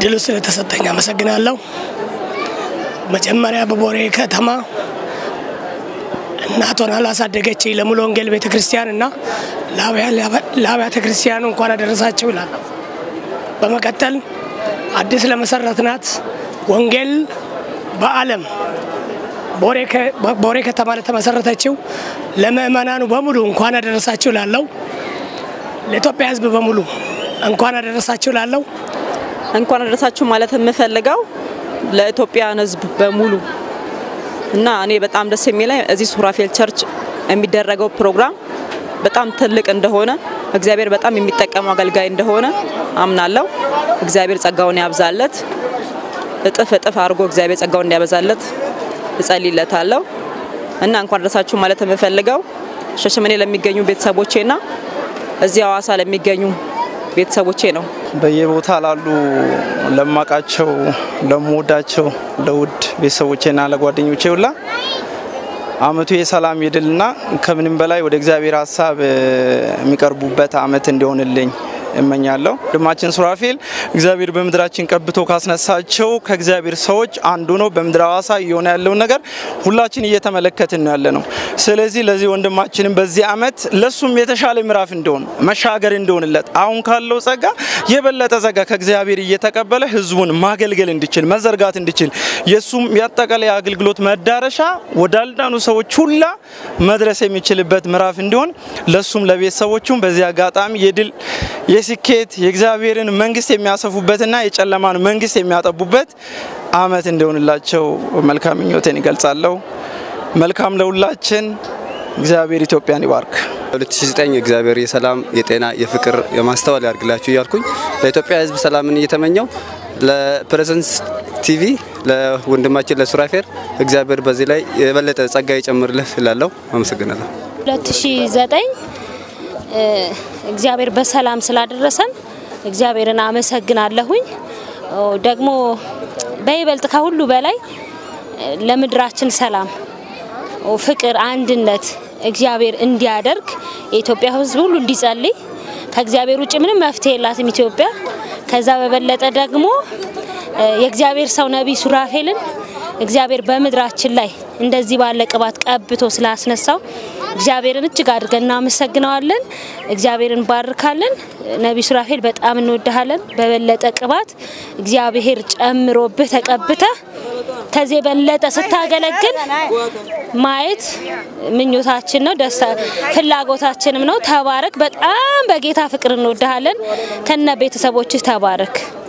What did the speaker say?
እድሉ ስለተሰጠኝ አመሰግናለሁ። መጀመሪያ በቦሬ ከተማ እናቷን ላሳደገች ለሙሉ ወንጌል ቤተ ክርስቲያን እና ለአብያተ ክርስቲያኑ እንኳን አደረሳቸው ይላለሁ። በመቀጠል አዲስ ለመሰረትናት ወንጌል በዓለም ቦሬ ከተማ ለተመሰረተችው ለምእመናኑ በሙሉ እንኳን አደረሳችሁ ላለው ለኢትዮጵያ ሕዝብ በሙሉ እንኳን አደረሳችሁ ላለው እንኳን አደረሳችሁ ማለት የምፈልገው ለኢትዮጵያን ሕዝብ በሙሉ እና እኔ በጣም ደስ የሚለኝ እዚህ ሱራፌል ቸርች የሚደረገው ፕሮግራም በጣም ትልቅ እንደሆነ እግዚአብሔር በጣም የሚጠቀሙ አገልጋይ እንደሆነ አምናለሁ። እግዚአብሔር ጸጋውን ያብዛለት፣ እጥፍ እጥፍ አድርጎ እግዚአብሔር ጸጋውን እንዲያበዛለት እጸልይለታለሁ እና እንኳን አደረሳችሁ ማለት የምፈልገው ሻሸመኔ ለሚገኙ ቤተሰቦቼና እዚህ ሐዋሳ ለሚገኙ ቤተሰቦቼ ነው። በየቦታ ላሉ ለማቃቸው ለምወዳቸው ለውድ ቤተሰቦቼና ለጓደኞቼ ሁላ አመቱ የሰላም የድልና ከምንም በላይ ወደ እግዚአብሔር ሀሳብ የሚቀርቡበት አመት እንዲሆንልኝ እመኛለሁ። ወንድማችን ሱራፌል እግዚአብሔር በምድራችን ቀብቶ ካስነሳቸው ከእግዚአብሔር ሰዎች አንዱ ነው። በምድር ሐዋሳ እየሆነ ያለውን ነገር ሁላችን እየተመለከትን ነው ያለ ነው። ስለዚህ ለዚህ ወንድማችንም በዚህ አመት ለሱም የተሻለ ምዕራፍ እንዲሆን መሻገር እንዲሆንለት አሁን ካለው ጸጋ የበለጠ ጸጋ ከእግዚአብሔር እየተቀበለ ህዝቡን ማገልገል እንዲችል መዘርጋት እንዲችል የሱም ያጠቃላይ አገልግሎት መዳረሻ ወዳልዳኑ ሰዎች ሁላ መድረስ የሚችልበት ምዕራፍ እንዲሆን ለሱም ለቤተሰቦቹም በዚህ አጋጣሚ የድል የስኬት የእግዚአብሔርን መንግስት የሚያሰፉበትና የጨለማን መንግስት የሚያጠቡበት አመት እንዲሆንላቸው መልካም ምኞቴን ይገልጻለሁ። መልካም ለሁላችን። እግዚአብሔር ኢትዮጵያን ይባርክ። 2009 እግዚአብሔር የሰላም የጤና የፍቅር የማስተዋል ያርግላችሁ እያልኩኝ ለኢትዮጵያ ሕዝብ ሰላምን እየተመኘው ለፕሬዘንስ ቲቪ ለወንድማችን ለሱራፌል እግዚአብሔር በዚህ ላይ የበለጠ ጸጋ ይጨምርልህ ስላለው አመሰግናለሁ። 2009 እግዚአብሔር በሰላም ስላደረሰን እግዚአብሔርን አመሰግናለሁኝ። ደግሞ በይበልጥ ከሁሉ በላይ ለምድራችን ሰላም፣ ፍቅር፣ አንድነት እግዚአብሔር እንዲያደርግ የኢትዮጵያ ሕዝብ ሁሉ እንዲጸልይ ከእግዚአብሔር ውጭ ምንም መፍትሄ የላትም ኢትዮጵያ። ከዛ በበለጠ ደግሞ የእግዚአብሔር ሰው ነቢይ ሱራፌልን እግዚአብሔር በምድራችን ላይ እንደዚህ ባለ ቅባት ቀብቶ ስላስነሳው እግዚአብሔርን እጅግ አድርገን እናመሰግነዋለን። እግዚአብሔርን ባርካለን። ነቢይ ሱራፌል በጣም እንወድሃለን። በበለጠ ቅባት እግዚአብሔር ጨምሮብህ ተቀብተህ ከዚህ የበለጠ ስታገለግል ማየት ምኞታችን ነው፣ ደስታ ፍላጎታችንም ነው። ተባረክ። በጣም በጌታ ፍቅር እንወድሃለን። ከነ ቤተሰቦችህ ተባረክ።